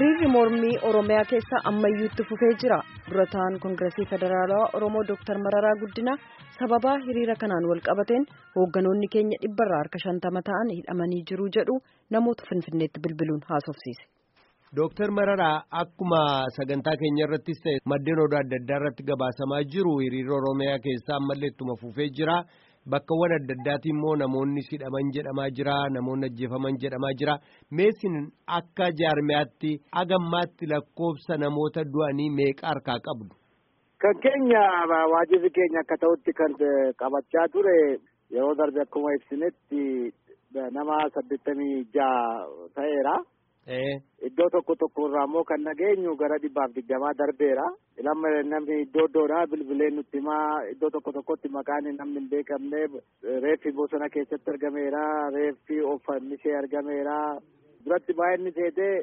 hiriirri mormii oromiyaa keessa ammayyuutti fufee jira durataan koongiresii federaalawaa oromoo dooktar mararaa guddinaa sababaa hiriira kanaan wal qabateen hoogganoonni keenya dhibbarraa harka shantama ta'an hidhamanii jiru jedhu namoota finfinneetti bilbiluun haasofsiise. Dooktar Mararaa akkuma sagantaa keenya irrattis ta'e maddeen oduu adda addaa irratti gabaasamaa jiru hiriirri oromiyaa keessaa ammallee ittuma fufee jira. Bakkawwan adda addaati immoo namoonni hidhaman jedhamaa jira namoonni ajjeefaman jedhamaa jira meesin akka jaarmiyaatti agammaatti lakkoofsa namoota du'anii meeqa harkaa qabdu. Kan keenya waajirri keenya akka ta'utti kan qabachaa ture yeroo darbe akkuma ibsinetti nama saddeettamii ja'a ta'eera. Iddoo tokko tokko irraa immoo kan nageenyu gara dhibbaaf digdamaa darbeera. Lamma namni iddoo iddoodhaa bilbileen nutti himaa iddoo tokko tokkotti maqaan namni hin beekamne reeffi bosona keessatti argameera reeffi oofannishee argameera. Duratti baay'inni seetee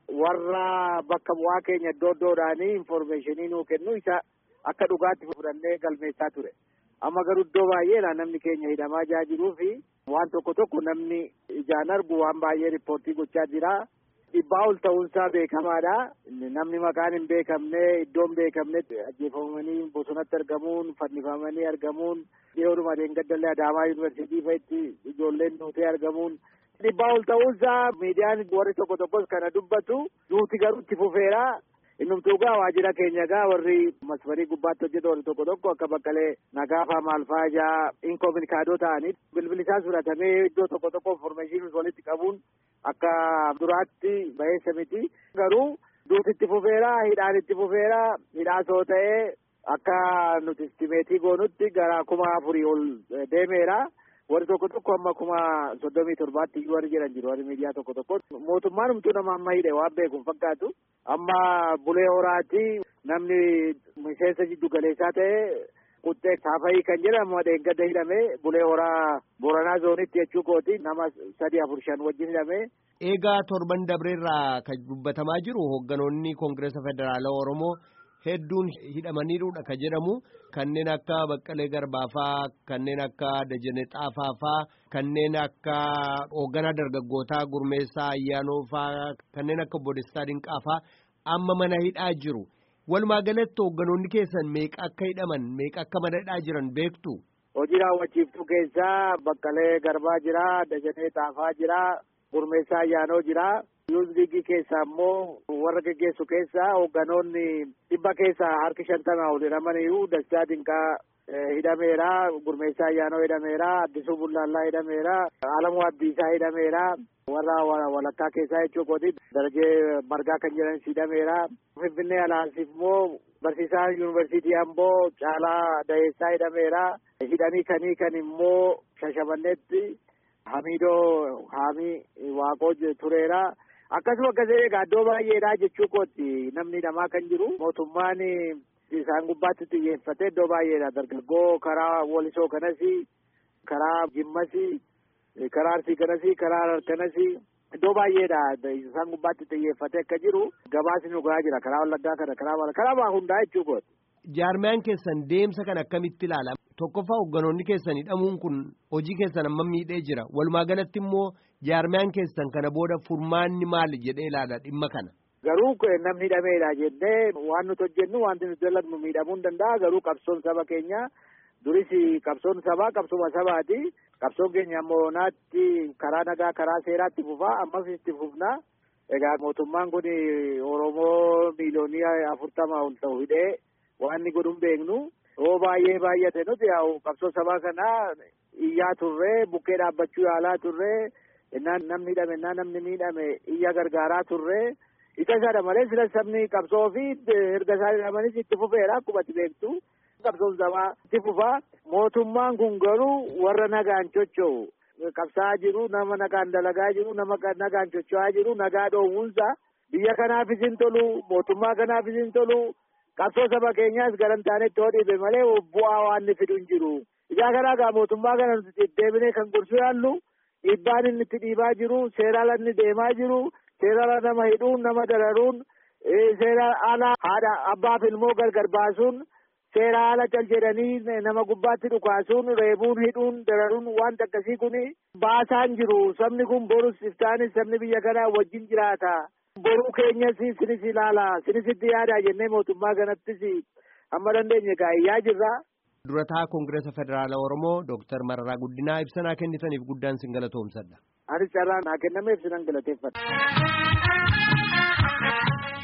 warra bakka bu'aa keenya iddoo iddoodhaanii infoormeeshinii nuu kennu isa akka dhugaatti fudhannee galmeessaa ture. Amma garuu iddoo baay'eedha namni keenya hidhamaa jaa jiruu fi waan tokko tokko namni ijaan argu waan baay'ee riippoortii gochaa jira. Dhibbaa ol ta'uunsaa beekamaadha. Namni maqaan hin beekamne iddoon beekamne ajjeefamanii bosonatti argamuun fannifamanii argamuun dhiyoodhuma deengadalee Adaamaa yuunivarsiitii fa'itti ijoolleen duutee argamuun dhibbaa ol ta'uunsaa miidiyaan warri tokko tokkos kana dubbatu duuti garuu itti fufeera. Innumtuu gaa waajjira keenya gaa warri masfarii gubbaatti hojjetu warri tokko tokko akka baqqalee nagaafaa maalfaa ijaa inkominikaadoo ta'anii bilbili isaa fudhatamee iddoo tokko tokko infoormeeshinii walitti qabuun akka duraatti baheessa miti. Garuu duuti itti fufeera hidhaan itti fufeera hidhaa soo ta'ee akka nuti istimeetii goonutti gara kuma afurii ol deemeera. Warri tokko tokko amma kuma soddomii torbaatti iyyuu warri jedhan jiru warri miidiyaa tokko tokko mootummaan humtuu nama amma hidhe waan beeku hin fakkaatu amma bulee horaati namni miseensa jiddu galeessaa ta'e quxxee saafayii kan jedhamu dheengadda hidhame bulee horaa boranaa zoonitti jechuu kooti nama sadi afur shan wajjin hidhame. Eegaa torban dabreerraa kan dubbatamaa jiru hoogganoonni koongireesa federaalaa Oromoo hedduun hidhamaniiruudha kan jedhamu kanneen akka Baqqalee Garbaafaa kanneen akka Dajanee Xaafaafaa kanneen akka hoogganaa dargaggootaa Gurmeessaa Ayyaanoofaa kanneen akka Bodestaa Dinqaafaa amma mana hidhaa jiru. Walumaa galatti hoogganoonni keessan meeqa akka hidhaman meeqa akka mana hidhaa jiran beektu. Hojii raawwachiiftuu keessaa Baqqalee Garbaa jira, Dajanee Xaafaa jira, Gurmeessaa Ayyaanoo jira. Yuuz liigii keessaa immoo warra geggeessu keessaa hoogganoonni dhibba keessaa harki shantama ol hidhamaniiru Dastaa Dinqaa hidhameera, Gurmeessaa Ayyaanoo hidhameera, Addisuu Bullaallaa hidhameera, Alamuu Abdiisaa hidhameera, warra walakkaa keessaa jechuu kooti darajee margaa kan jedhanis hidhameera. Finfinnee Alaansiif immoo barsiisaan yuunivarsiitii Amboo Caalaa Dayeessaa hidhameera. Hidhanii kanii kan immoo Shashamanneetti Hamiidoo Haamii Waaqoo tureera. Akkasuma akkasii egaa iddoo baay'eedha jechuu kooti namni hidhamaa kan jiru mootummaan isaan gubbaatti xiyyeeffate iddoo baay'eedha dargaggoo karaa walisoo kanas karaa jimmas karaa arsii kanas karaa harar kanas iddoo baay'eedha isaan gubbaatti xiyyeeffate akka jiru gabaasni dhugaa jira karaa wallaggaa kana karaa karaa hundaa jechuu kooti. Jaarmiyaan keessan deemsa kan akkamitti ilaala? Tokkoffaa hoogganoonni keessan hidhamuun kun hojii keessan amma miidhee jira. Walumaa galatti immoo jaarmiyaan keessan kana booda furmaanni maali jedhee ilaala dhimma kana? Garuu namni hidhameedha jennee waan nuti hojjennu wanti nuti dalagnu miidhamuu hin danda'a. Garuu qabsoon saba keenya duris qabsoon sabaa qabsuma sabaati. Qabsoon keenya ammoo naatti karaa nagaa karaa seeraatti fufaa ammas itti fufna. Egaa mootummaan kun Oromoo miiliyoonii afurtama ol ta'u hidhee waan inni godhuun beeknu yoo baay'ee baay'ate nuti yaa'u qabsoo sabaa kanaa iyyaa turree bukkee dhaabbachuu yaalaa turree innaan namni hidhame innaan namni miidhame iyya gargaaraa turree isa isaadha malee sila sabni qabsoo fi erga isaan hidhamanis itti fufeera akkuma ati beektu qabsoon sabaa itti fufaa mootummaan kun garuu warra nagaan chocho'u qabsaa'aa jiru nama nagaan dalagaa jiru nama nagaan chocho'aa jiru nagaa dhoowwunsa biyya kanaafis hin tolu mootummaa kanaafis hin tolu qabsoo saba keenyaas garantaanetti hoo dhiibe malee bu'aa waan inni fidu hin jiru. Ijaa kanaa gaa mootummaa kana nuti deebinee kan gorsuu yaallu dhiibbaan inni itti dhiibaa jiru seeraan inni deemaa jiru seeraan nama hidhuun nama dararuun seeraan ala haadha abbaaf ilmoo gargar baasuun seera ala cal jedhanii nama gubbaatti dhukaasuun reebuun hidhuun dararuun waan akkasii kun baasaan jiru sabni kun borus iftaanis sabni biyya kanaa wajjin jiraata Boruu keenyas sinis ilaala sinisitti yaada jennee mootummaa kanattis amma dandeenye kaayyaa jirra. Durataa Koongireesa Federaalaa Oromoo Dooktar Mararaa Guddinaa ibsanaa kennitaniif guddaan sin galatoomsadha. Anis carraan naa kennameef sinan galateeffadha.